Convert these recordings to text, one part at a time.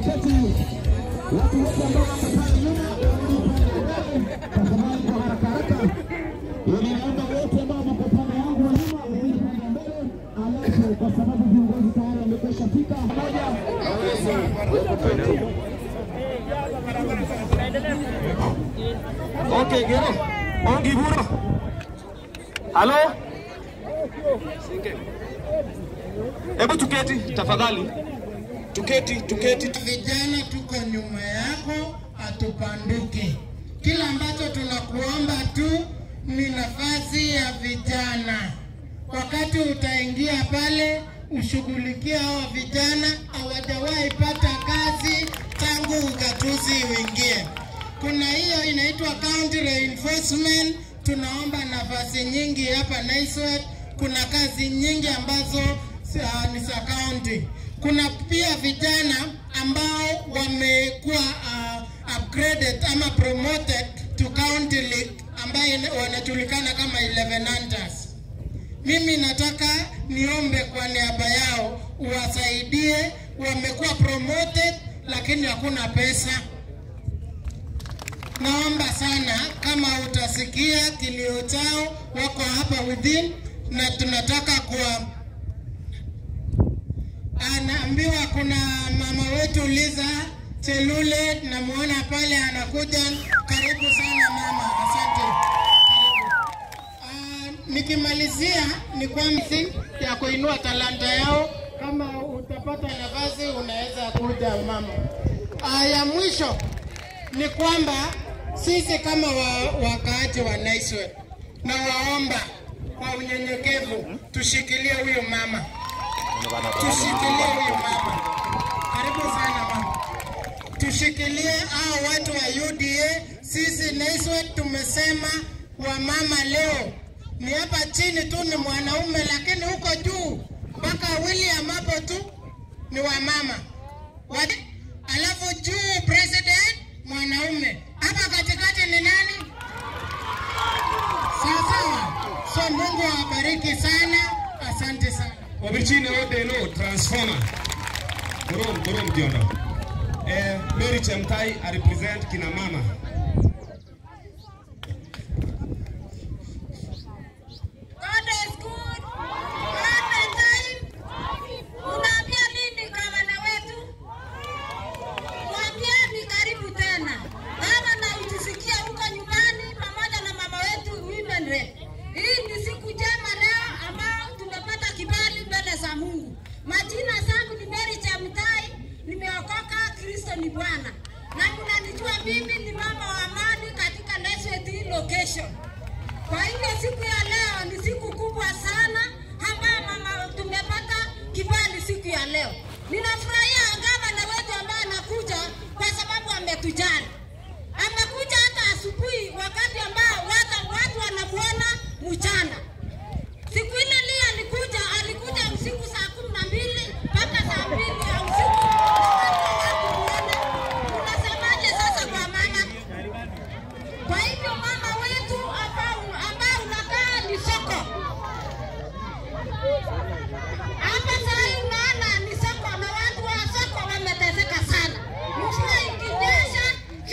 appreciate watu wote ambao wako pale nyuma tafadhali kwa haraka haraka, ili naomba wote ambao wako pande yangu wa nyuma waende pande ya mbele, alafu kwa sababu viongozi tayari wamekwisha fika moja Okay, Gero. Ongi Buro. Halo? Hebu tuketi tafadhali. Tuketi, tuketi. Vijana tuko nyuma yako, hatupanduki. Kila ambacho tunakuomba tu ni nafasi ya vijana. Wakati utaingia pale, ushughulikie hawa vijana, hawajawahi pata kazi tangu ugatuzi uingie. Kuna hiyo inaitwa county reinforcement. Tunaomba nafasi nyingi hapa Naiswet. Kuna kazi nyingi ambazo uh, ni za county. Kuna pia vijana ambao wamekuwa uh, upgraded ama promoted to county league ambayo wanajulikana kama 11 hunters. Mimi nataka niombe kwa niaba yao uwasaidie, wamekuwa promoted lakini hakuna pesa. Naomba sana kama utasikia kilio chao, wako hapa within, na tunataka kuwa anaambiwa kuna mama wetu Liza Chelule, namuona pale anakuja. Karibu sana mama, asante. Karibu. Ah, nikimalizia ni kwamba ya kuinua talanta yao, kama utapata nafasi unaweza kuja mama. Ah, ya mwisho ni kwamba sisi kama wa, wakaaji wa Naiswe na waomba kwa unyenyekevu tushikilie huyu mama, tushikilie huyu mama. Karibu sana mama, tushikilie hao watu wa UDA. Sisi Naiswe tumesema wamama leo ni hapa chini tu ni mwanaume, lakini huko juu mpaka William hapo tu ni wamama Wat, alafu juu president mwanaume, hapa katikati ni nani? Sawa sawa. So Mungu awabariki sana, asante sana. Obichini ode no transformer. Borom, borom kiondo. Eh, Mary Chemtai I represent kina mama. God is good. All the time. Unaambia nini gavana wetu? Mwambieni karibu tena. Gavana utusikia huko nyumbani pamoja na mama wetu women rep. Hii ni siku njema leo ambao tumepata kibali mbele za Mungu. Majina zangu ni Mary Chamtai, nimeokoka, Kristo ni Bwana. Na mnanijua mimi ni mama wa amani katika Naiswet location. Kwa hivyo siku ya leo ni siku kubwa sana ambayo mama tumepata kibali siku ya leo. Ninafurahia gavana wetu ambaye anakuja kwa sababu ametujali. Amekuja hata asubuhi wakati ambao watu, watu wanamuona mchana. Siku ile Lia alikuja, alikuja usiku saa kumi na mbili mpaka saa mbili ya usiku. Hakumuona. Unasemaje sasa kwa mama? Kwa hivyo mama wetu ambao ambao unakaa ni soko hapa saa hii, unaona ni soko na watu wa soko wameteseka sana. Mvua ikinyesha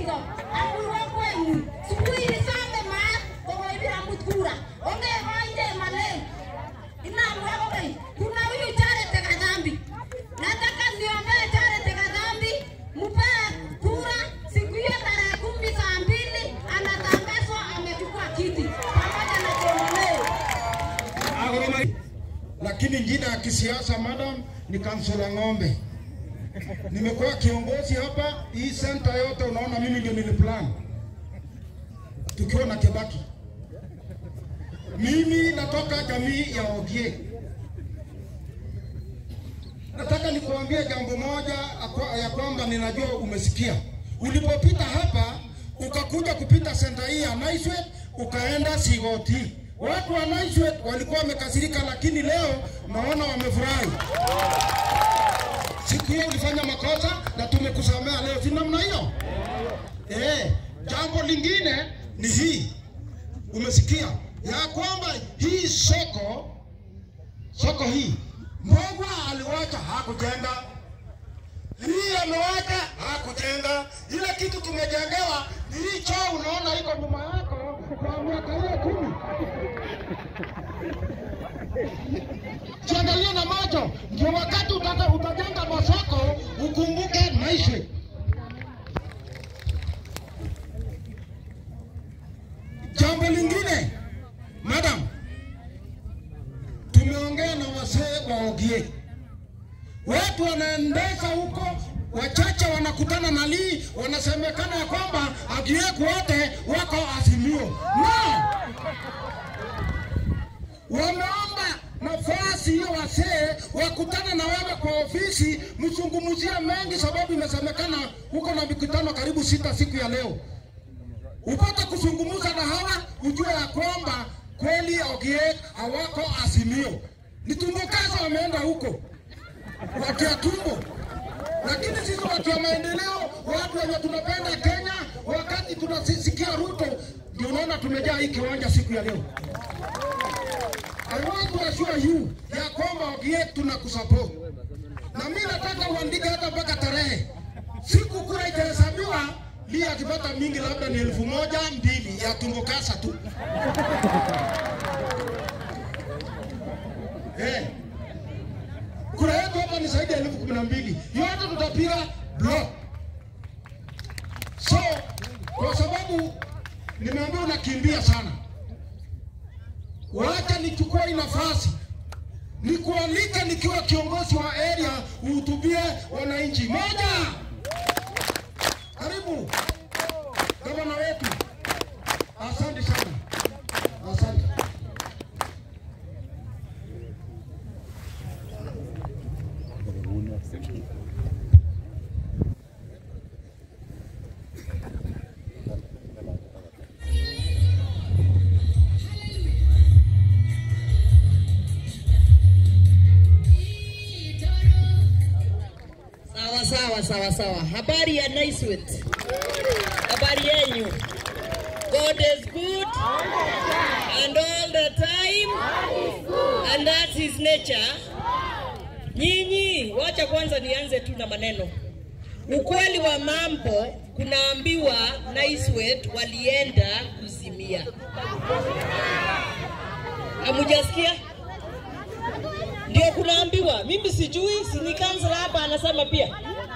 Baringo akuiwo kwenyu sukui isome maat kokoibir amut kura ongekoinde malen inamwa kokeny kuna huyu Charity Kadhambi nataka niombee Charity Kadhambi mpee kura siku hiyo tarehe kumi saa mbili anatangazwa amechukua kiti pamoja na Chemuleo lakini jina ya kisiasa madam ni kansula ng'ombe. Nimekuwa kiongozi hapa hii senta yote, unaona mimi ndio niliplan tukiwa na Kibaki. Mimi natoka jamii ya Ogie. Nataka nikuambie jambo moja akwa- ya kwamba ninajua umesikia. Ulipopita hapa ukakuja kupita senta hii ya Naiswet ukaenda Sigoti. Watu wa Naiswet walikuwa wamekasirika, lakini leo naona wamefurahi. Siku hiyo ulifanya makosa na tumekusamea leo, si namna hiyo? Eh, jambo lingine ni hii, umesikia ya kwamba hii soko soko hii Mbogwa aliwacha hakujenga, hii amewacha hakujenga. Ile kitu tumejengewa ni hii choo, unaona iko nyuma yako kwa miaka hiyo kumi. Jiangalie na macho, ndio wakati utaka utajenga masoko ukumbuke Naiswe. Jambo lingine, madam, tumeongea na wasee wa Ogie, watu wanaendesha huko, wachache wanakutana na Lee, wanasemekana ya kwamba Agieku wote wako Azimio. No, wameomba nafasi hiyo wasee wakutane na wewe kwa ofisi, mzungumzie mengi, sababu imesemekana huko na mikutano karibu sita siku ya leo upate kuzungumza na hawa, ujue ya kwamba kweli Ogiek hawako Azimio. Ni tumbukaza wameenda huko wakia tumbo, lakini sisi watu wa maendeleo, watu wenye tunapenda Kenya, wakati tunasisikia Ruto, ndio unaona tumejaa hii kiwanja siku ya leo. I want to assure you ya kwamba Ogiek tunakusupport, na mimi nataka uandike hata mpaka tarehe siku kura itahesabiwa Lia akipata mingi labda ni elfu moja mbili ya tumbukasa tu eh. Kura yetu hapa ni zaidi ya elfu kumi na mbili yote tutapiga block. So kwa sababu nimeambiwa unakimbia sana, wacha nichukue hii nafasi nikualike nikiwa kiongozi wa area uhutubie wananchi. Moja, karibu gavana wetu. Asante sana, asante. Sawa sawa sawa sawa. Habari ya Naiswet. Habari yenyu. God is good and all the time and that's his nature. Nyinyi, wacha kwanza nianze tu na maneno. Ukweli wa mambo kunaambiwa Naiswet walienda kuzimia. Hamujasikia? Ndio kunaambiwa, mimi sijui, si ni kansela hapa anasema pia.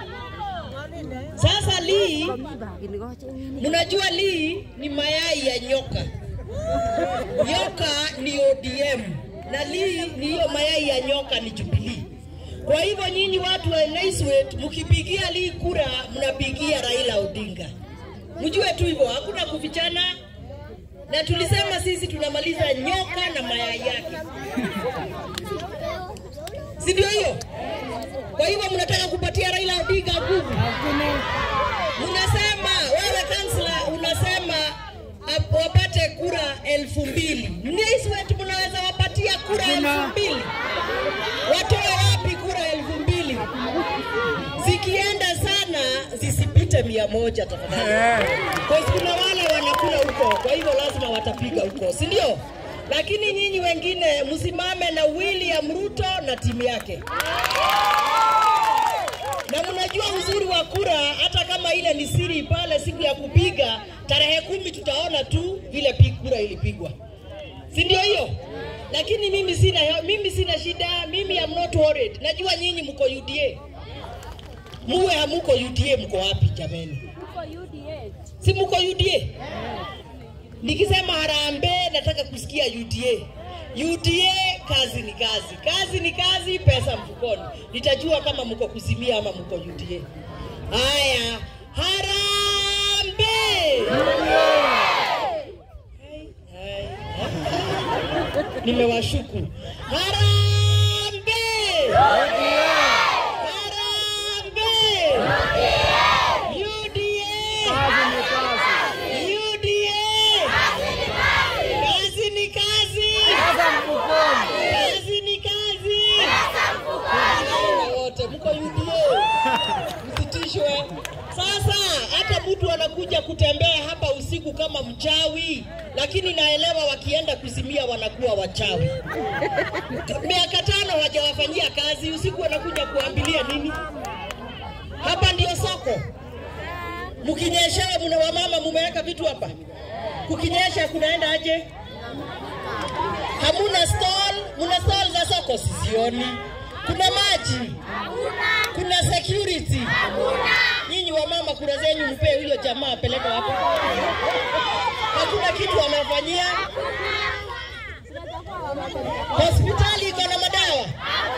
Sasa Lee, mnajua Lee ni mayai ya nyoka. Nyoka ni ODM na Lee ni hiyo mayai ya nyoka ni Jubilee. Kwa hivyo nyinyi watu wa Naiswet mkipigia Lee kura, mnapigia Raila Odinga. Mjue tu hivyo, hakuna kufichana. Na tulisema sisi tunamaliza nyoka na mayai yake si ndio hiyo? Kwa hivyo mnataka kupatia Raila Odinga nguvu, mnasema wewe kansla, unasema ap- wapate kura elfu mbili Naiswet mnaweza wapatia kura elfu mbili Watoe wapi kura elfu mbili Zikienda sana zisipite mia moja tafadhali, kwa sababu kuna wale wanakula huko, kwa hivyo lazima watapiga huko, si ndio? Lakini nyinyi wengine msimame na William Ruto na timu yake na mnajua uzuri wa kura, hata kama kama ile ni siri pale siku ya kupiga tarehe kumi, tutaona tu vile pi- kura ilipigwa, si ndio hiyo? Lakini mimi sina, mimi sina shida, mimi am not worried. Najua nyinyi mko UDA, muwe hamuko UDA, mko wapi jameni? Si mko UDA? Nikisema harambee nataka kusikia UDA. UDA kazi ni kazi, kazi ni kazi, pesa mfukoni. Nitajua kama mko kuzimia ama mko UDA. Haya, harambee! Hai, hai. Nimewashuku. Harambee! Harambee! UDA! UDA! Kazi ni kazi. Kazi ni kazi. Vijana wote mko UDA. Msitishwe. Sasa hata mtu anakuja kutembea hapa usiku kama mchawi, lakini naelewa wakienda kuzimia wanakuwa wachawi. Miaka tano hawajawafanyia kazi, usiku wanakuja kuambilia nini? Hapa ndio soko. Mkinyeshewa mna wamama mumeweka vitu hapa. Kukinyesha kunaenda aje? Hamuna stall, muna stall za soko sizioni. Kuna maji, kuna security. Nyinyi wamama, kura zenyu mpee huyo jamaa apeleke wapi? Hakuna kitu wamefanyia. Hospitali iko na madawa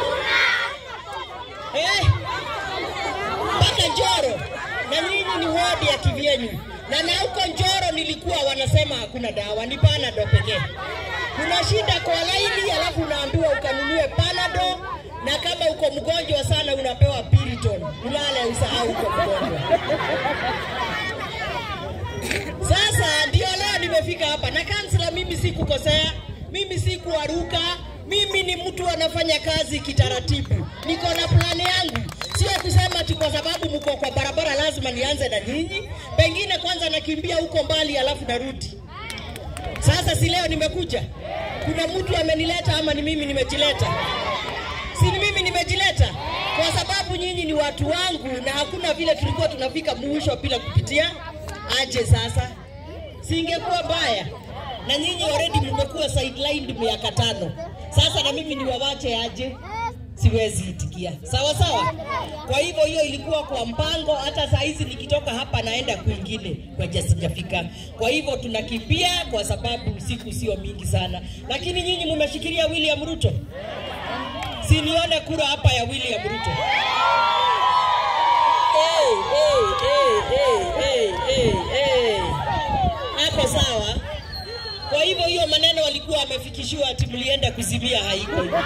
eh? mpaka Njoro na nyinyi ni wodi ya kivyenyu, na na huko Njoro nilikuwa wanasema hakuna dawa, ni panado pekee. Kuna shida kwa laini, alafu unaambiwa ukanunue panado, na kama uko mgonjwa sana unapewa Piriton, ulale usahau uko mgonjwa. Sasa ndio leo nimefika hapa na kansela, mimi si kukosea, mimi si kuaruka, mimi ni mtu anafanya kazi kitaratibu, niko na plani yangu, sio kusema tu kwa sababu mko kwa barabara lazima nianze na nyinyi. Pengine kwanza nakimbia huko mbali, alafu narudi. Sasa si leo nimekuja, kuna mtu amenileta ama ni mimi nimejileta? Si ni mimi nimejileta, kwa sababu nyinyi ni watu wangu, na hakuna vile tulikuwa tunafika mwisho bila kupitia aje. Sasa singekuwa mbaya, na nyinyi already mmekuwa sidelined miaka tano. Sasa na mimi niwawache aje? Siwezi itikia, sawa sawa. Kwa hivyo hiyo ilikuwa kwa mpango. Hata saa hizi nikitoka hapa naenda kwingine kwenye sijafika. Kwa hivyo tunakimbia kwa sababu siku sio mingi sana, lakini nyinyi mmeshikilia William Ruto, si nione kura hapa ya William Ruto. Hey, hey, hey, hey, hey, hey, hey. Hapo sawa. Kwa hivyo hiyo maneno walikuwa wamefikishiwa ati mlienda kuzimia haiko hivyo.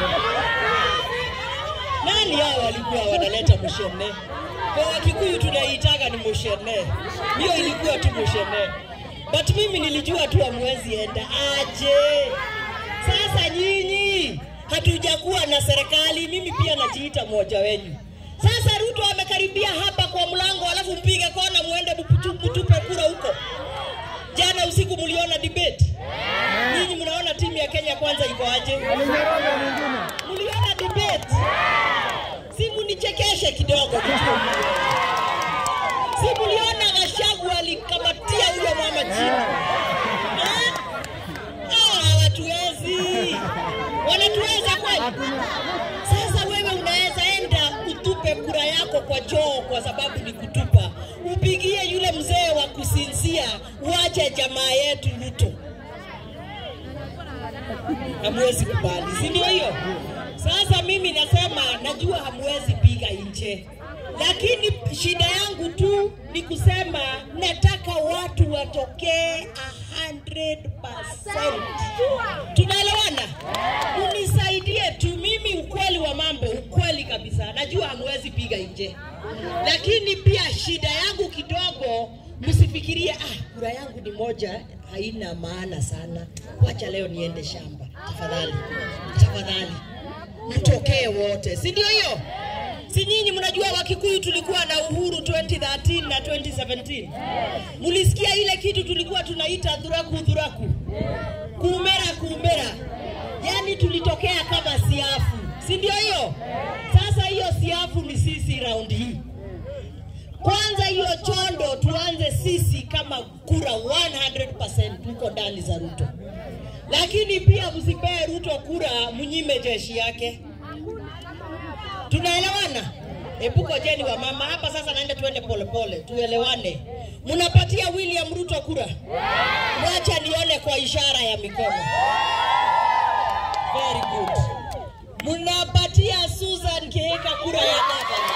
Nani hao walikuwa wanaleta mushene? Kwa Wakikuyu tunaitaka ni mushene, hiyo ilikuwa tu mushene, but mimi nilijua tu hamwezi enda aje. Sasa nyinyi hatujakuwa na serikali, mimi pia najiita mmoja wenyu. Sasa Ruto amekaribia hapa kwa mlango, alafu mpige kona, muende mputu- mtupe kura huko. Jana usiku mliona debate, nyinyi mnaona timu ya Kenya kwanza iko aje? Mliona debate? Si munichekeshe kidogo. Si mliona Gachagua alikamatia huyo mama chini? Eh? Hawa hawatuwezi, wanatuweza kweli? Sasa wewe unaweza enda utupe kura yako kwa choo kwa sababu ni kutupa, upigie yule mzee wa kusinzia, uache jamaa yetu Ruto. Hamwezi kubali, si ndio hiyo? Sasa mimi nasema najua hamwezi piga nje, lakini shida yangu tu ni kusema nataka watu watokee 100%. Tunaelewana? Unisaidie tu mimi, ukweli wa mambo, ukweli kabisa, najua hamwezi piga nje, lakini pia shida yangu kidogo, msifikirie ah, kura yangu ni moja, haina maana sana, wacha leo niende shamba. Tafadhali, tafadhali mtokee wote, si ndio hiyo? Si nyinyi mnajua Wakikuyu tulikuwa na uhuru 2013 na 2017. Mulisikia ile kitu tulikuwa tunaita dhuraku dhuraku, kuumera kuumera, yaani tulitokea kama siafu, si ndio hiyo? Sasa hiyo siafu ni sisi raundi hii. Kwanza hiyo chondo tuanze sisi kama kura 100% tuko ndani za Ruto, lakini pia msipee Ruto kura mnyime jeshi yake. Tunaelewana? Epuko jeni wa mama hapa sasa, naenda tuende polepole, tuelewane. Mnapatia William Ruto kura? Wacha nione kwa ishara ya mikono. Very good. Mnapatia Susan Kihika kura ya gavana?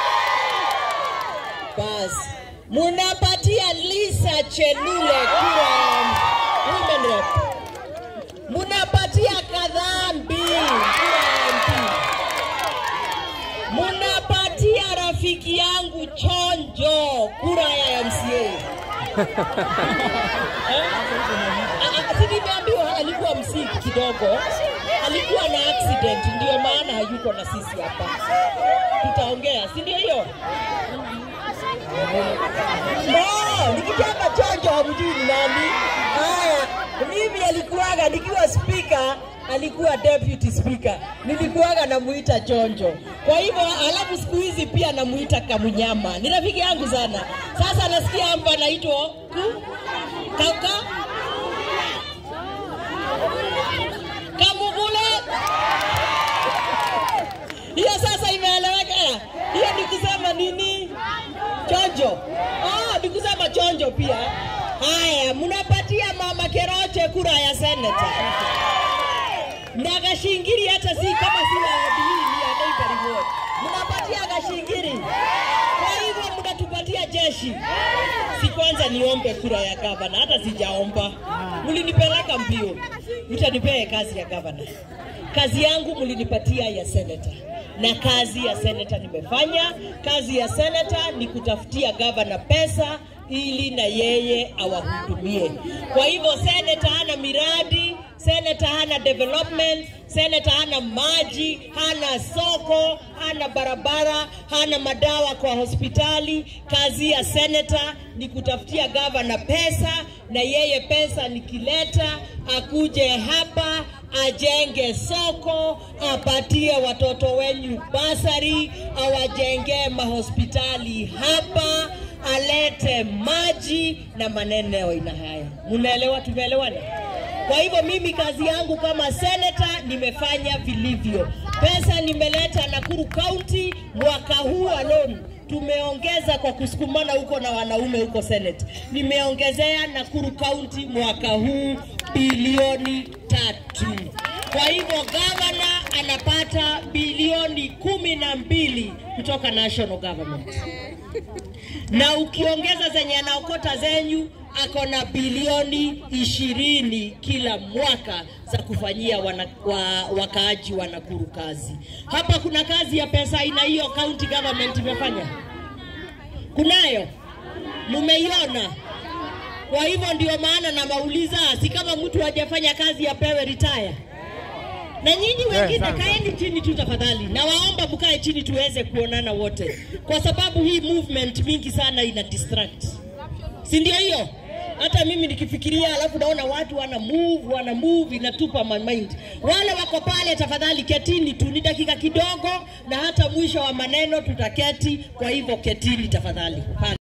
Basi. Mnapatia Lisa Chelule kura ya women rep? Mnapatia Kadhambi kura ya MP? Munapatia rafiki yangu Chonjo kura ya MCA. Si nimeambiwa alikuwa msiki kidogo, alikuwa na accident, ndio maana hayuko na sisi hapa. Tutaongea, si ndio hiyo? No, nikitaka Chonjo hamjui ni nani. Haya, mimi alikuwaga nikiwa speaker alikuwa deputy speaker, nilikuwaga namuita Chonjo. Kwa hivyo, alafu siku hizi pia namuita Kamunyama, ni rafiki yangu sana. Sasa nasikia hapa anaitwa ku kaka Kamugule. Hiyo sasa imeeleweka. Hiyo ni kusema nini? Chonjo. Ah, ni kusema chonjo pia. Haya, mnapatia mama Keroche kura ya seneta na Gashingiri hata si kama si wa Abilini ya Neighbor Ward. Mnapatia Gashingiri. Kwa hivyo mnatupatia jeshi. Si kwanza niombe kura ya gavana, hata sijaomba. Mlinipeleka mbio, mtanipee kazi ya gavana. Kazi yangu mlinipatia ya seneta na kazi ya seneta nimefanya. Kazi ya seneta ni kutafutia gavana pesa ili na yeye awahudumie. Kwa hivyo seneta hana miradi, seneta hana development, seneta hana maji, hana soko, hana barabara, hana madawa kwa hospitali. Kazi ya seneta ni kutafutia gavana pesa, na yeye pesa nikileta akuje hapa ajenge soko, apatie watoto wenyu basari, awajengee mahospitali hapa, alete maji na maneno aina haya. Mnaelewa? Tumeelewana? Kwa hivyo mimi kazi yangu kama seneta nimefanya vilivyo. Pesa nimeleta Nakuru County mwaka huu alone tumeongeza kwa kusukumana huko na wanaume huko Senate. Nimeongezea Nakuru County mwaka huu bilioni tatu. Kwa hivyo gavana anapata bilioni kumi na mbili kutoka national government, na ukiongeza zenye anaokota zenyu ako na bilioni ishirini kila mwaka za kufanyia wana, wa, wakaaji wa Nakuru kazi. Hapa kuna kazi ya pesa aina hiyo county government imefanya, kunayo, mumeiona. Kwa hivyo ndio maana namauliza, si kama mtu hajafanya kazi apewe retire? Na nyinyi wengine kaeni chini tu tafadhali, na waomba mkae chini tuweze kuonana wote, kwa sababu hii movement mingi sana ina distract, si ndio hiyo? Hata mimi nikifikiria, alafu naona watu wana move wana move, inatupa my mind. Wale wako pale, tafadhali ketini tu, ni dakika kidogo, na hata mwisho wa maneno tutaketi. Kwa hivyo ketini tafadhali pale.